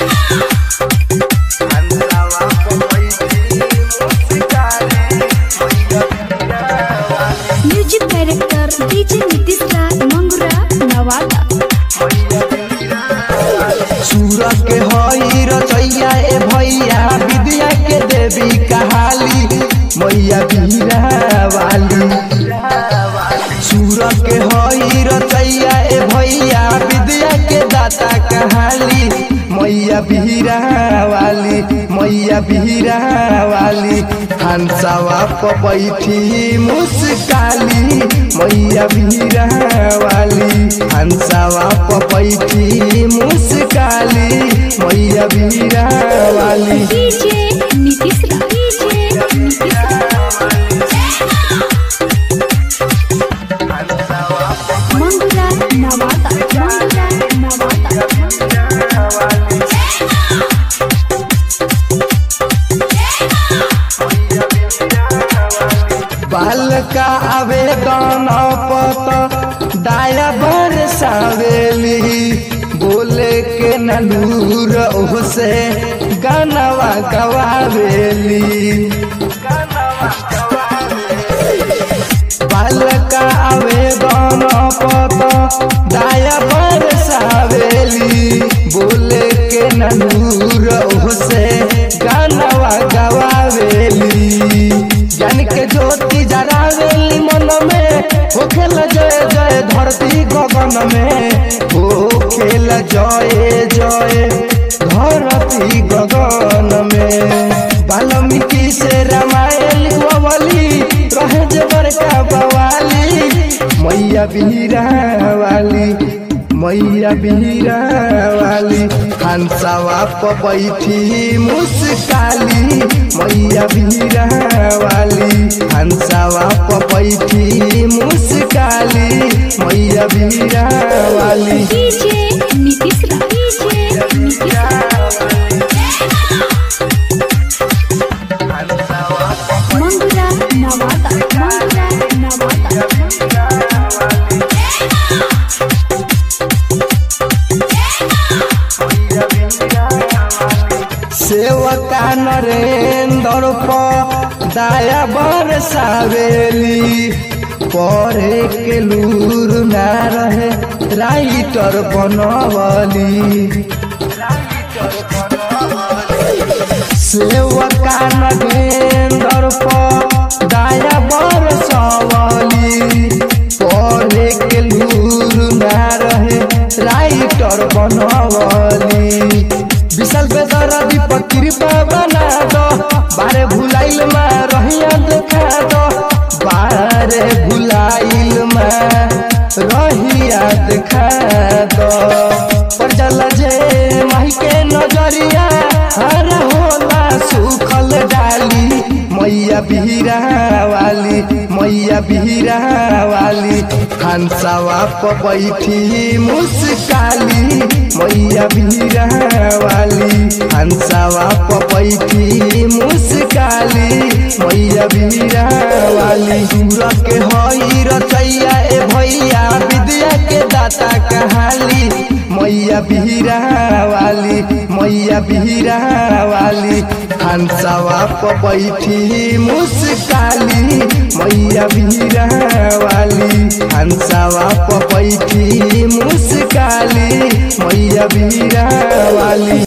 music director DJ Nitish Raj Mangura Nawada Suraj के हई रचैया ए भैया विद्या के देवी कहाली मैया बीरा वाली सूरज के हई रचैया ए भैया विद्या के दाता कहाली मैया बीरा वाली मैया बीरा वाली हंसवा पर बैठी मुस्काली मैया बीरा वाली हंसवा पर बैठी मुस्काली मैया बीरा वाली डीजे नीतीश राज डीजे नीतीश राज मंगुरा नवादा मंगुरा नवादा बालका आवेदन पत दाया बरसावेली बोले के नलूर ओसे गानवा गवावेली बालका आवेदन पत दाया बरसावेली बोले के नलूर ओसे गानवा गवावेली ज्ञान के ज्योति जरावेली मन में होखेल जय जय धरती गगन में होखेल जय जय धरती गगन में वाल्मीकि से रामायण लिखवली रहे जे बड़का बवाली मैया बीरा वाली मैया बीरा वाली हंसवा पर बैठी मुस्काली मैया बीरा वाली हंसवा पर बैठी मुस्काली मैया बीरा वाली डीजे नीतीश राज डीजे नीतीश राज मंगुरा नवादा मंगुरा नवादा सेवका नरेंद्र पर दया बरसावेली पढ़े के लूर ना रहे राइटर बनवली सेवका नरेंद्र पर दया बरसावली पढ़े के लूर ना रहे राइटर बनवली विशाल बेदरा दीपक कृपा बना दो बारे भुलाइल मा रहिया देखा दो बारे भुलाइल मा रहिया देखा दो पर जल जे माही के नजरिया हर होला सुखल डाली मैया बीरा वाली मैया बीरा वाली हंसवा पर बैठी मुस्काली मैया बीरा वाली हंसवा पर बैठी मुस्काली मैया बीरा वाली सूरज के हई रचैया ए भैया विद्या के दाता कहाली मैया बीरा वाली मैया बीरा वाली हंसवा पर बैठी मुस्काली मैया बीरा वाली हंसवा पर बैठी मुस्काली मैया बीरा वाली